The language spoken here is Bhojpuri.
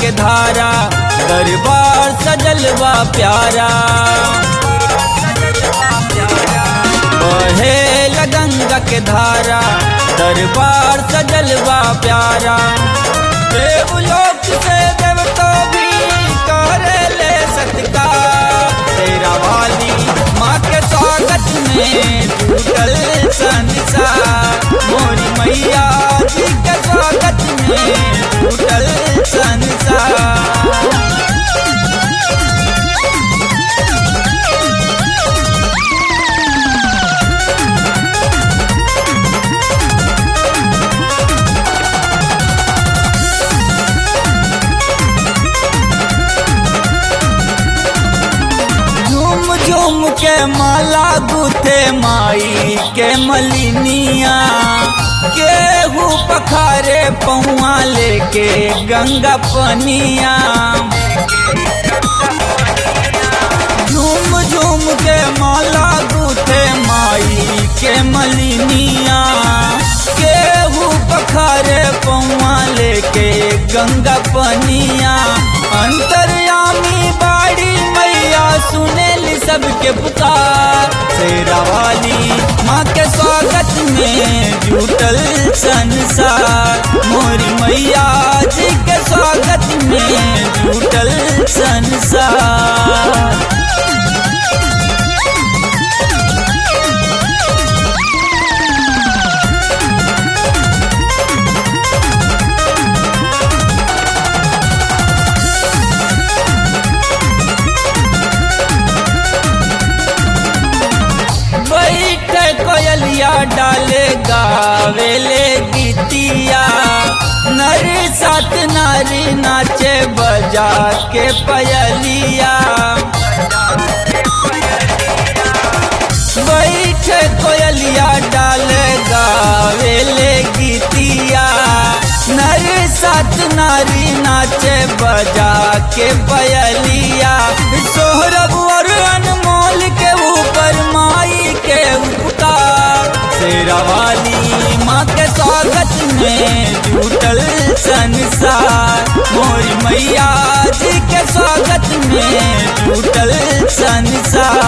के धारा दरबार सजलवा प्यारा बहे गंगा के धारा दरबार सजलवा प्यारा देवलोक से देवतो भी करे ले सत्कार तेरा वाली माँ के स्वागत में जुटल संसार मोरी मैया जी के स्वागत में जुटल संसार झूम झूम के माला गुथे माई के मलिनिया केहू पखारे पहुआ लेके गंगा पनिया झूम झूम के माला गुथे माई के मलिनिया केहू पखारे पहुआ लेके गंगा पनिया अंतर्यामी बाड़ी मैया सुनेली सबके पुकार शेरा वाली माँ के स्वागत में जुटल संसार मोरी मैया जी के स्वागत में जुटल संसार बैठ कोयलिया डाले गावेले गीतिया नर सात नारी नाचे बजा के पयलिया बैठ कोयलिया डाले गावेले गीतिया नर सात नारी नाचे बजा के पयलिया सोहरब और अनमोल के ऊपर माई के उपकार शेरा वाली माँ के स्वागत में जुटल संसार मोरी मैया जी के स्वागत में जुटल संसार